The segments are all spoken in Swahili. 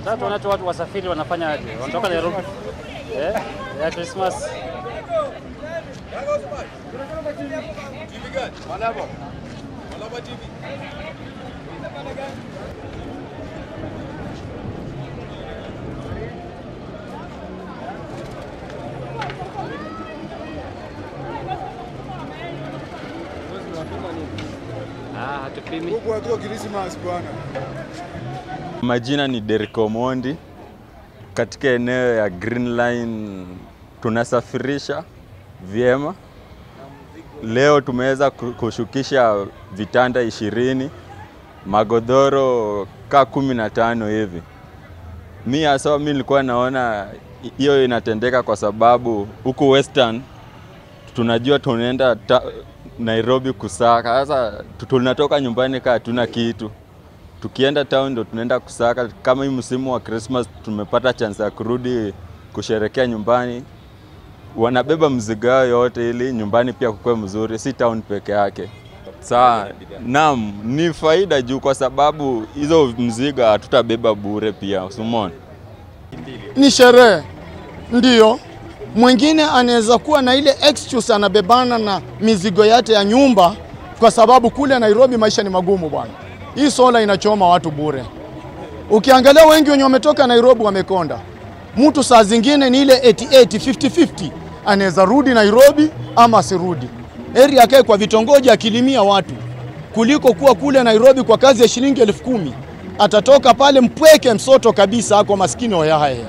Sasa tunacho watu wasafiri wanafanya aje? Wanatoka Nairobi eh, ya Christmas. Ah, hatupimi. Huku akiwa Christmas bwana. Majina ni Derek Omondi. Katika eneo ya Green Line tunasafirisha vyema. Leo tumeweza ku- kushukisha vitanda ishirini, magodoro ka kumi na tano hivi. Mi hasa mi nilikuwa naona hi- hiyo inatendeka kwa sababu huku Western tunajua tunaenda ta- Nairobi kusaka. Sasa tu- tunatoka nyumbani kaa hatuna kitu tukienda town ndo tunaenda kusaka. Kama hii msimu wa Christmas tumepata chance ya kurudi kusherekea nyumbani, wanabeba mzigo yao yote ili nyumbani pia kukuwe mzuri, si town peke yake. Saa naam, ni faida juu kwa sababu hizo mzigo hatutabeba bure pia, usimona Ni sherehe ndiyo. Mwingine anaweza kuwa na ile excuse anabebana na mizigo yake ya nyumba, kwa sababu kule Nairobi maisha ni magumu bwana. Hii sola inachoma watu bure. Ukiangalia wengi wenye wametoka Nairobi wamekonda. Mtu saa zingine ni ile 88 50-50, anaweza rudi Nairobi ama asirudi. Heri akae kwa vitongoji akilimia watu kuliko kuwa kule Nairobi kwa kazi ya shilingi elfu kumi atatoka pale mpweke msoto kabisa, ako maskini hoyahaye.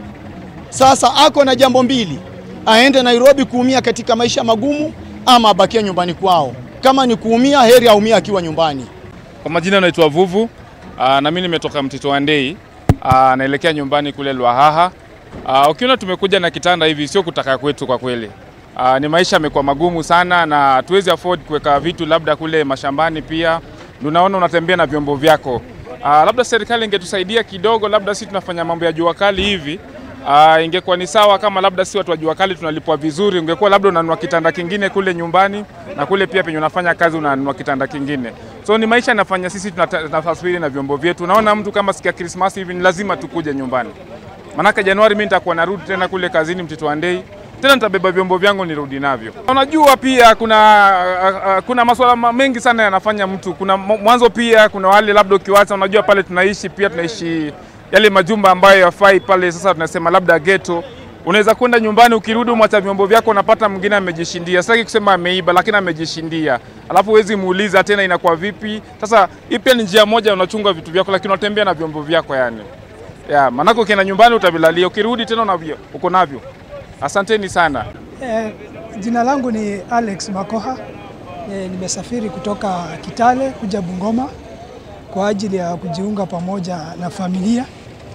Sasa ako na jambo mbili, aende Nairobi kuumia katika maisha magumu ama abakie nyumbani kwao. Kama ni kuumia, heri aumia akiwa nyumbani. Kwa majina naitwa Vuvu. Aa, na mimi nimetoka Mtito wa Ndei. Aa, naelekea nyumbani kule Lwahaha. Aa, ukiona tumekuja na kitanda hivi sio kutaka kwetu kwa kweli. Aa, ni maisha yamekuwa magumu sana na hatuwezi afford kuweka vitu labda kule mashambani pia. Ndio unaona unatembea na vyombo vyako. Aa, labda serikali ingetusaidia kidogo, labda sisi tunafanya mambo ya jua kali hivi. Uh, ingekuwa ni sawa kama labda si watu wa jua kali tunalipwa vizuri, ungekuwa labda unanunua kitanda kingine kule nyumbani na kule pia penye unafanya kazi unanunua kitanda kingine. So ni maisha yanafanya sisi tunata- tunasafiri na vyombo vyetu. Unaona mtu kama sikia Krismasi hivi ni lazima tukuje nyumbani. Manake Januari mimi nitakuwa narudi tena kule kazini Mtito wa Ndei. Tena nitabeba vyombo vyangu nirudi navyo. Unajua pia kuna uh, uh, kuna masuala ma- mengi sana yanafanya mtu. Kuna mo- mwanzo pia kuna wale labda ukiwacha, unajua pale tunaishi pia tunaishi yale majumba ambayo yafai pale. Sasa tunasema labda ghetto. Unaweza kwenda nyumbani, ukirudi umwacha vyombo vyako, unapata mwingine amejishindia. Sitaki kusema ameiba, lakini amejishindia, alafu huwezi muuliza tena inakuwa vipi. Sasa hii pia ni njia moja, unachunga vitu vyako, lakini unatembea na vyombo vyako yani. Ya, manake ukienda nyumbani utavilalia, ukirudi tena unavyo, uko navyo. Asanteni sana. Eh, jina langu ni Alex Makoha. Eh, nimesafiri kutoka Kitale kuja Bungoma kwa ajili ya kujiunga pamoja na familia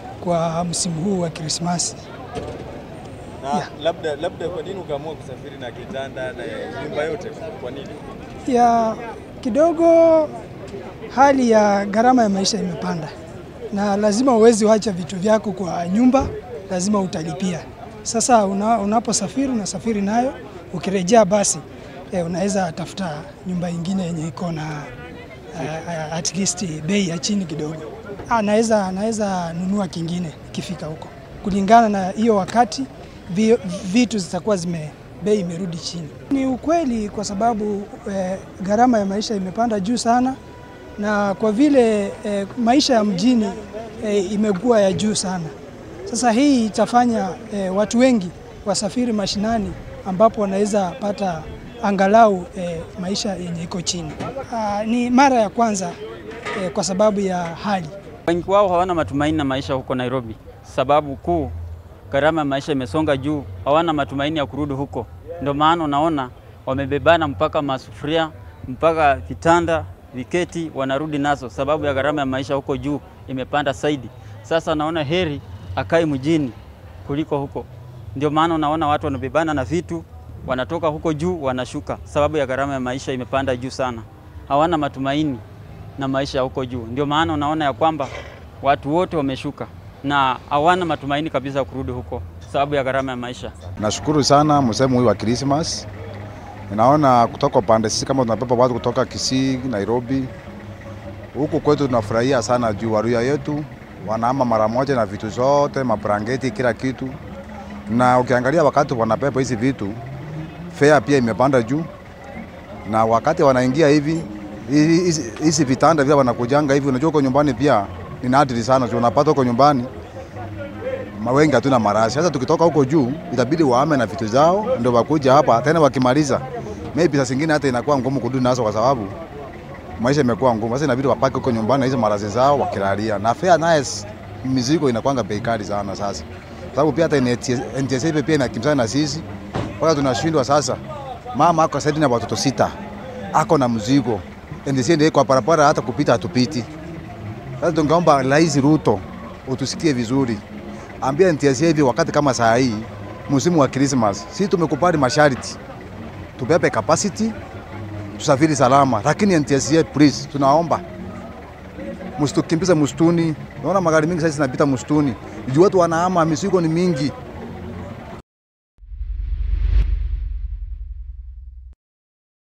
kwa msimu huu wa Krismasi. na labda, labda kwa nini ukaamua kusafiri na kitanda na nyumba yote? Kwa nini? Ya kidogo hali ya gharama ya maisha imepanda, na lazima uwezi wacha vitu vyako kwa nyumba, lazima utalipia. Sasa una, unaposafiri unasafiri nayo, ukirejea basi eh, unaweza tafuta nyumba ingine yenye iko na uh, at least bei ya chini kidogo. Ah, naweza naweza nunua kingine ikifika huko, kulingana na hiyo wakati vi, vitu zitakuwa zime bei imerudi chini. Ni ukweli kwa sababu eh, gharama ya maisha imepanda juu sana, na kwa vile eh, maisha ya mjini eh, imekuwa ya juu sana. Sasa hii itafanya eh, watu wengi wasafiri mashinani ambapo wanaweza pata angalau eh, maisha yenye iko chini. Ah, ni mara ya kwanza eh, kwa sababu ya hali Wengi wao hawana matumaini na maisha huko Nairobi. Sababu kuu, gharama ya maisha imesonga juu, hawana matumaini ya kurudi huko. Ndio maana unaona wamebebana mpaka masufuria, mpaka vitanda, viketi wanarudi nazo, sababu ya gharama ya maisha huko juu imepanda zaidi. Sasa naona heri akae mjini kuliko huko. Ndio maana unaona watu wanabebana na vitu, wanatoka huko juu wanashuka, sababu ya gharama ya maisha imepanda juu sana. Hawana matumaini na maisha huko juu. Ndio maana unaona ya kwamba watu wote wameshuka na hawana matumaini kabisa ya kurudi huko sababu ya gharama ya maisha. Nashukuru sana msemo huu wa Christmas. Ninaona kutoka upande sisi kama tunabeba watu kutoka Kisii, Nairobi, huku kwetu tunafurahia sana juu Waluya yetu wanahama mara moja na vitu zote, mabrangeti, kila kitu. Na ukiangalia wakati wanabeba hizi vitu, fare pia imepanda juu, na wakati wanaingia hivi hizi- hizi hizi vitanda vile wanakujanga hivi, unajua uko nyumbani pia ni nadri sana, so unapata uko nyumbani ma- wengi hatuna marashi. Sasa tukitoka huko juu, itabidi wahame na vitu zao ndio wakuja hapa tena. Wakimaliza maybe saa zingine hata inakuwa ngumu kurudi nazo, kwa sababu maisha imekuwa ngumu. Sasa inabidi wapake huko nyumbani na hizo marashi zao wakilalia, na fare naye s- mizigo inakwanga bei kali sana sasa, sababu pia hata NTS NTSA hivi pia inakimbizana na sisi, mpaka tunashindwa sasa. Mama ako saidi na watoto sita, ako na mzigo, NTSA ndio kwa barabara, hata kupita hatupiti. Sasa tungeomba Rais Ruto utusikie vizuri, ambia NTSA hivi wakati kama saa hii msimu wa Christmas, sisi tumekubali masharti, tubebe capacity, tusafiri salama, lakini NTSA please, tunaomba msitukimbize msituni. Naona magari mingi sasa zinapita msituni, juu watu wanahama, mizigo ni mingi.